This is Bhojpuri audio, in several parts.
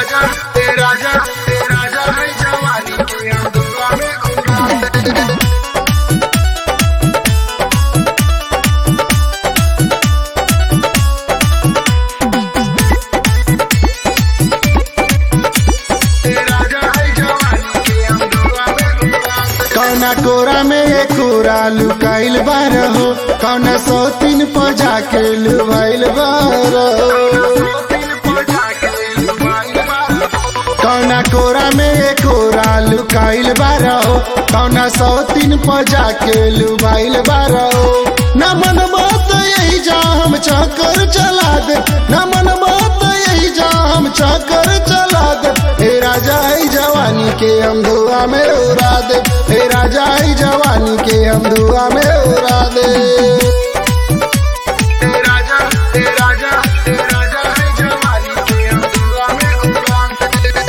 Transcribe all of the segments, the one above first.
राजा ते राजा ते राजा है जवानी के हम दुआ में उड़ा दे ते राजा है जवानी के हम दुआ में उड़ा दे कौना कोरा में ये कोरा लुकाइल बार हो कौना सौ तीन पर जाके लुभाइल बार हो कौना कोरा में ये कोरा लुकाइल बार हो कौना सौ तीन पर जाके लुभाइल बार हो न मन बात यही जा हम चक्कर चला दे न मन बात यही जा हम चक्कर चला दे हे राजा है जवानी के हम धुआ में उड़ा दे हे राजा है जवानी के हम धुआ में उड़ा दे ते राजा ते राजा ते राजा है जवानी के हम दुआ में उड़ा दे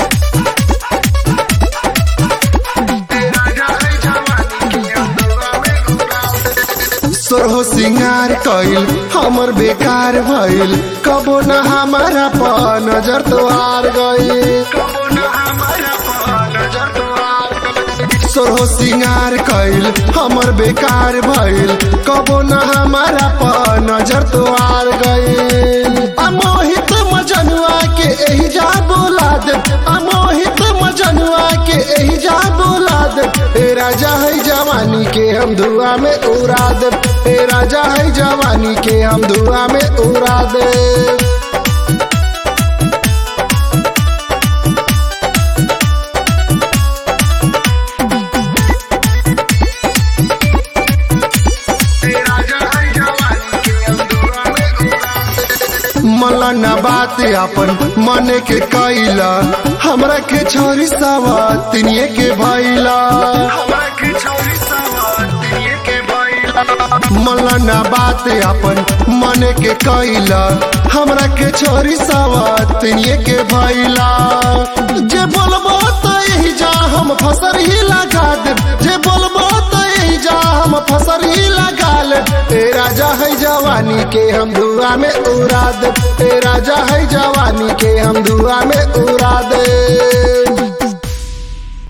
ते राजा है जवानी के हम दुआ में उड़ा दे सोरहो सिंगार कइल हमर बेकार भइल कबो न हमारा प नजर तोहार गइल कबो न हमारा पर नजर तुम्हार सोरहो सिंगार कइल हमर बेकार भइल कबो न हमारा प नजर तोहार गइल अमोहित मजनुआ के एही जा बोला दे अमोहित मजनुआ के एही जा बोला दे ए राजा है जवानी के हम धुआ में उड़ा दे ए राजा है जवानी के हम धुआ में उड़ा दे ते राजा है जवानी के हम दुआ में उड़ा दे मलना बात अपन मन के कैला हमरा के छोरी सवा तिनिए के भैला हवा की छोरी सवाती के बैला मलना बात अपन मन के कैला हमरा के छोरी सवा तिनिए के भैला जे बोलबो तो यही जा हम फसर ही लगा दे जे बोलबो तो यही जा हम फसर ही लगा ले ए राजा है जवानी के हम धुआ में उड़ा दे ए राजा है जवानी के हम धुआ में उड़ा दे